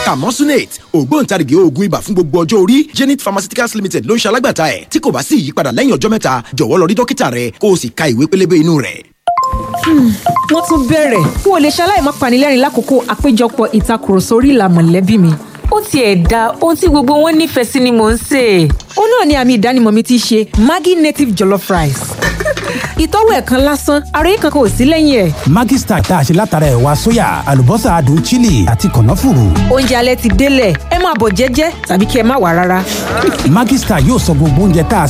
camosunate ògbóǹtarìgì oògùn ibà fún gbogbo ọjọ́ orí zenith pharmaceuticals limited ló ń ṣe alágbàtà ẹ̀ tí kò bá sí ìyípadà lẹ́yìn ọjọ́ mẹ́ta jọ̀wọ́ lọ rí dókítà rẹ kó o sì ka ìwé pélébé inú rẹ̀. wọ́n tún bẹ̀rẹ̀ n ò lè ṣaláì má panilẹ́rìn lákòókò àpéjọpọ̀ ìtakùrọ̀sọ orí ìlà mọ̀lẹ́bí mi. ó tiẹ̀ da ohun tí gbogbo wọn nífẹ̀ẹ́ sí ni mò ń sè é. ó náà ni àmì ìdánimọ̀ mi ti ṣe maggi native jollof rice. ìtọ́wò ẹ̀ kan lásán àròyé kankan ò sí lẹ́yìn ẹ̀. Maggi Star tá a ṣe látara ẹ̀wà sóyà àlùbọ́sà adùn chili àti kànáfùrù. oúnjẹ alẹ́ ti délẹ̀ ẹ máa bọ̀ jẹ́jẹ́ tàbí kí ẹ má wà rárá. Maggi Star yóò sọ gbogbo oúnjẹ tá a